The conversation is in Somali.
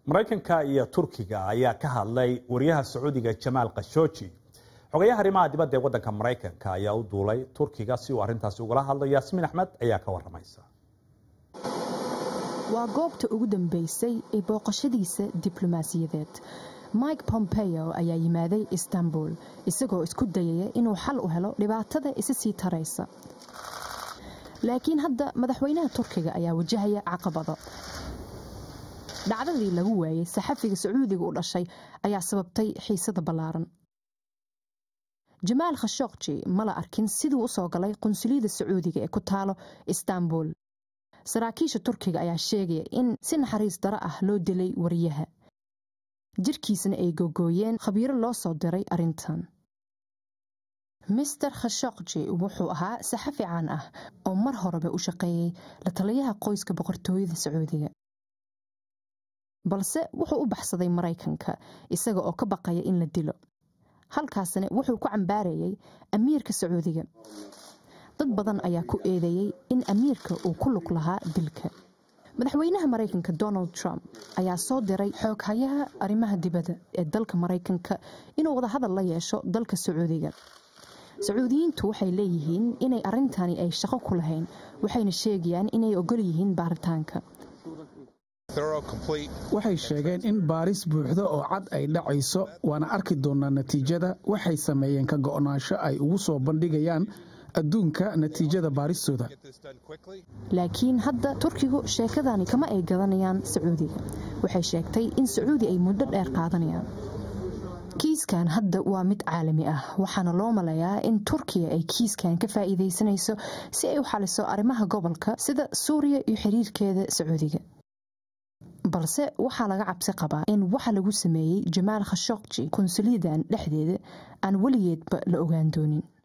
maraykanka iyo turkiga ayaa ka hadlay wariyaha sacuudiga jamaal khashooji xogayaha arrimaha dibadda ee waddanka maraykanka ayaa u duulay turkiga si uu arrintaasi ugala hadlo yaasmiin axmed ayaa ka waramaysa waa goobta ugu dambeysay ee booqashadiisa diblomaasiyadeed mike pompeo ayaa yimaaday istanbul isagoo isku dayaya inuu xal u helo dhibaatada isa sii taraysa laakiin hadda madaxweynaha turkiga ayaa wajahaya caqabado dhacdadii lagu waayey saxafiga sacuudiga u dhashay ayaa sababtay xiisada ballaaran jamaal khashokji ma la arkin siduu u soo galay qunsuliyada sacuudiga ee ku taalo istanbul saraakiisha turkiga ayaa sheegaya in si naxariis daro ah loo dilay wariyaha jirkiisna ay gogooyeen khabiiro loo soo diray arrintan mister khashokji wuxuu ahaa saxafi caan ah oo mar horeba u shaqeeyey la taliyaha qoyska boqortooyada sacuudiga balse wuxuu u baxsaday maraykanka isaga oo ka baqaya in la dilo halkaasna wuxuu ku cambaarayay amiirka sacuudiga dad badan ayaa ku eedeeyey in amiirka uu ku lug lahaa dilka madaxweynaha maraykanka donald trump ayaa soo diray xooghayaha arrimaha dibadda ee dalka maraykanka inuu wadahadal la yeesho dalka sacuudiga sacuudiyiintu waxay leeyihiin inay arrintani ay shaqo ku lahayn waxayna sheegayaan inay ogol yihiin baaritaanka waxay sheegeen in baaris buuxda oo cad ay dhacayso waana arki doonaa natiijada waxay sameeyeen ka go'naansho ay ugu soo bandhigayaan adduunka natiijada baaristooda laakiin hadda turkigu sheekadani kama ay gadanayaan sacuudiga waxay sheegtay in sacuudi ay muddo dheer qaadanayaan kiiskan hadda waa mid caalami ah waxaana loo malayaa in turkiya ay kiiskan ka faa'iidaysanayso si ay u xaliso arrimaha gobolka sida suuriya iyo xiriirkeeda sacuudiga balse waxaa laga cabsi qabaa in waxa lagu sameeyey jamaal khashokji konsuliyadan dhexdeeda aan weligeedba la ogaan doonin